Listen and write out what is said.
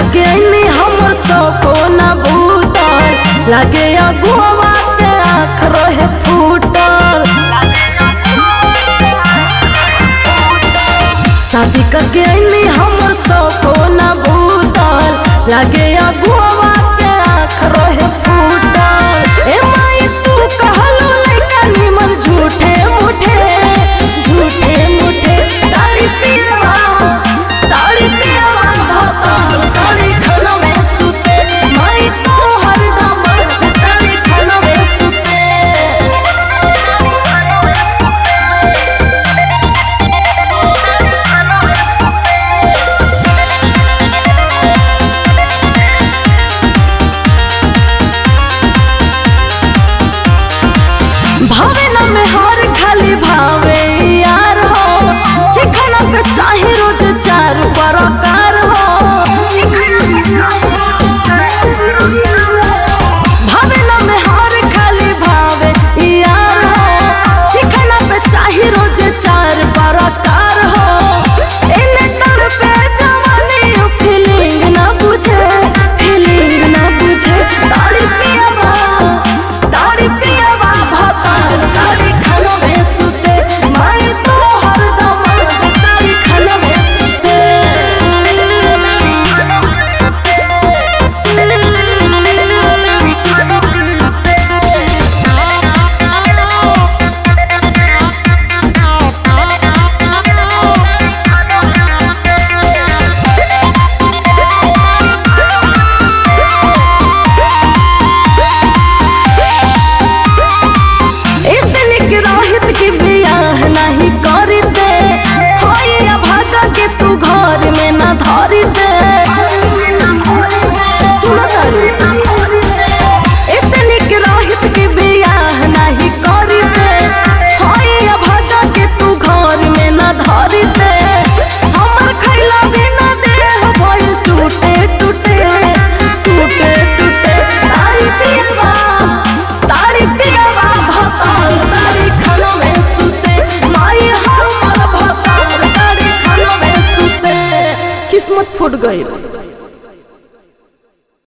के अइनी हमर सको न बूतल लागे अगुआ के आँख रहे फूटल शादी करके अइनी हमर सको न बूतल लागे अगुआ के आँख रहे फूटल ए माई तू कहलू लइका निमन झूठे मुठे झूठे मुठे तारी पियवा तारी पियवा भाता तारी खाना में सुते माई तो हरदम तारी खाना में सुते भावे न में हर खाली भावे यार हो चिखना पे चाहे रोज चार बरकार हो भावे न में हर खाली भावे यार हो चिखना पे चाहे रोज चार बरकार हो इने तर पे जवानी फीलिंग ना बुझे फीलिंग ना बुझे ताड़ी पियावा ताड़ी पियावा भाताल ताड़ी खाना में सुते माई तो हरदम ताड़ी खाना में ऐसे निक रोहित की बियाह नहीं करी दे होइया भागा के तू घर में ना धरी दे सुनो तारी ऐसे निक रोहित की बियाह नहीं करी दे होइया भागा के तू घर में ना धरी दे हमर खैला बिना देह भइल टूटे टूटे टूटे टूटे तारी पियवा तारी पियवा भताल तारी खाना में सुते माई हमर भताल तारी खाना में सुते किस्मत फूट गई